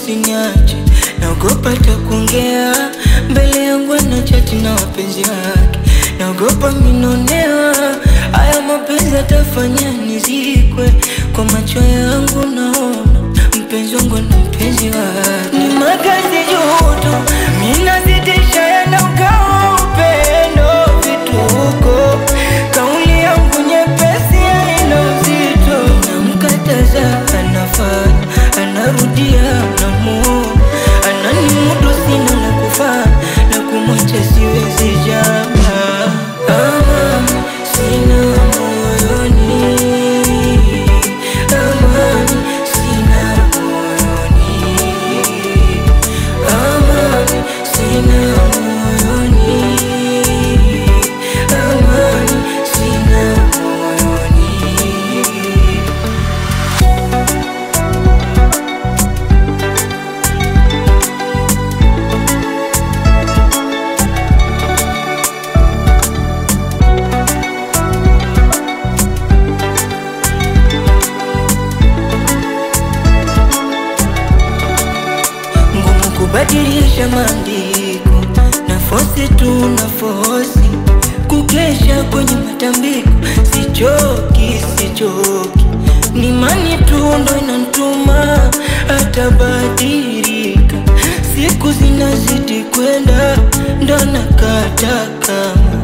usiniache, naogopa takuongea mbele yangu na chati na wapenzi wake, naogopa minonewa, haya mapenzi atafanya nizikwe, kwa macho yangu naona mpenzi wangu na mpenzi wake, ni makazi juhutu, minazidisha yanaugawa upendo vituko, kauli yangu nyepesi haina uzito, namkataza anafanya, anarudia namuona, ananimudu sina la kufanya, na kumwacha siwezi jamaa, amani sina moyoni, amani sina moyoni, amani sina moyoni, amani sina moyoni. ngumu kubadilisha maandiko na fosi tu na fosi kukesha kwenye matambiko, sichoki sichoki, ni mani tu ndo inantuma atabadilika, siku zinazidi kwenda ndo nakata kama